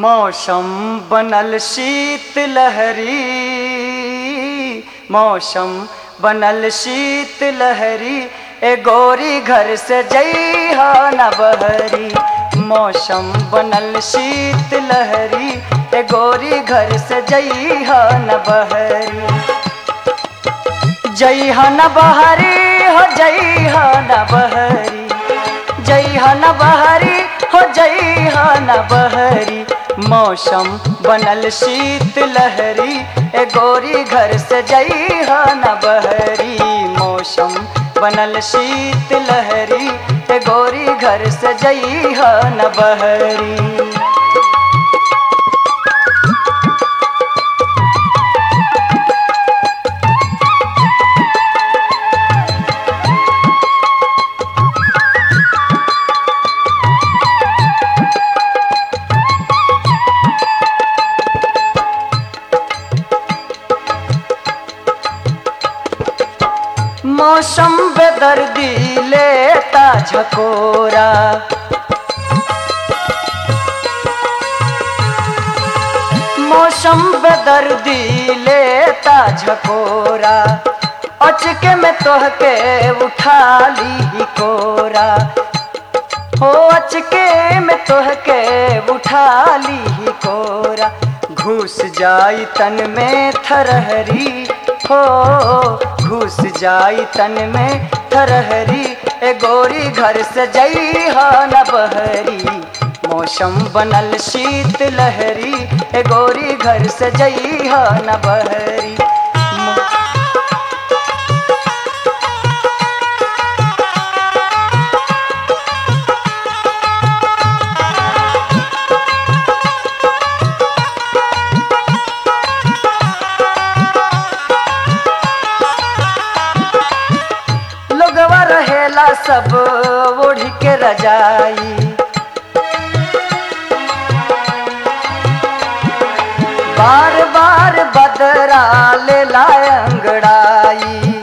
मौसम बनल शीत लहरी मौसम बनल शीत लहरी ए गोरी घर से जइहा न बहरी मौसम बनल शीत लहरी ए गोरी घर से जइहा न बहरी जइहा न बहरी हो जइहा न बहरी जइहा न बहरी हो जइहा न बहरी मौसम बनल शीत लहरी ए गोरी घर से जइहा न बहरी मौसम बनल शीत लहरी ए गोरी घर से जइहा न बहरी मौसम बेदर्दी लेता झकोरा मौसम बेदर्दी लेता झकोरा अचके में तोहके उठा ली कोरा हो अचके में तोहके उठा ली कोरा घुस जाई तन में थरहरी हो घुस जाई तन में थरहरी ए गोरी घर से जइहा न बहरी मौसम बनल शीत लहरी ए गोरी घर से जइहा न बहरी मौ- लोगवा रहेला सब ओढ़ी के रजाई बार बार बदरा ले लाए अंगड़ाई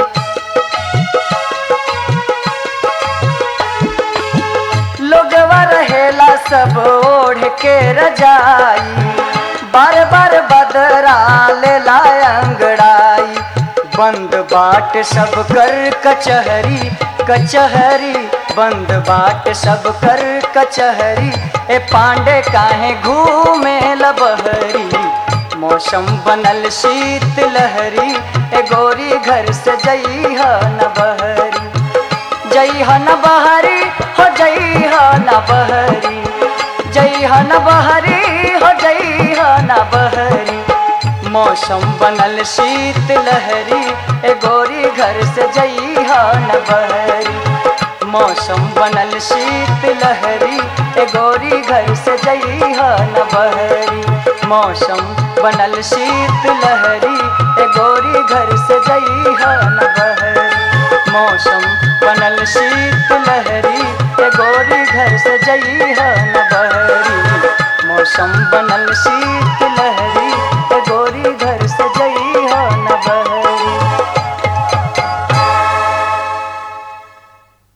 लोगवा रहेला सब ओढ़ के रजाई बार बार बदरा ले लाए अंगड़ाई बंद बाट सब कर कचहरी कचहरी बंद बाट सब कर कचहरी ए पांडे काहे घूमे लबहरी मौसम बनल शीत लहरी ए गोरी घर से जइहा न बहरी जइहा न बहरी हो जइहा न बहरी जइहा न बहरी हो जइहा न बहरी मौसम बनल शीत लहरी ए गोरी घर से जइहा न बहरी मौसम बनल शीत लहरी ए गोरी घर से जइहा न बहरी मौसम बनल शीत लहरी ए गोरी घर से जइहा न बहरी मौसम बनल शीत लहरी ए गोरी घर से जइहा न बहरी मौसम बनल शीत